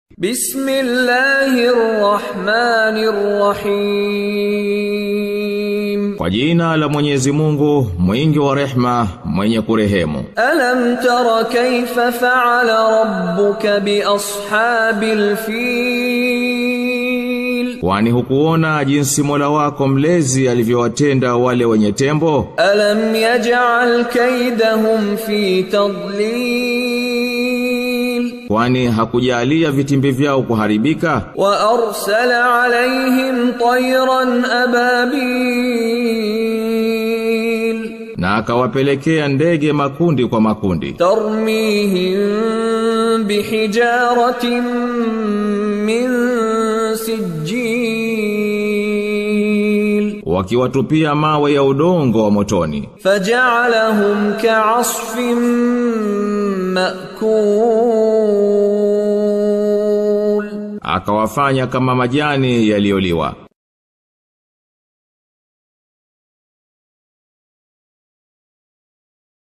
Bismillahirrahmanirrahim. Kwa jina la Mwenyezi Mungu, mwingi wa rehma, mwenye kurehemu. Alam tara kayfa fa'ala rabbuka bi ashabil fil? Kwani hukuona jinsi Mola wako mlezi alivyowatenda wale wenye tembo? Alam yaj'al kaydahum fi tadlil? Kwani hakujalia vitimbi vyao kuharibika? Wa arsala alayhim tayran ababil? Na akawapelekea ndege makundi kwa makundi. Tarmihim bihijaratin min sijil? Wakiwatupia mawe ya udongo wa motoni. فجعلهم كعصف مأكول Akawafanya kama majani yaliyoliwa.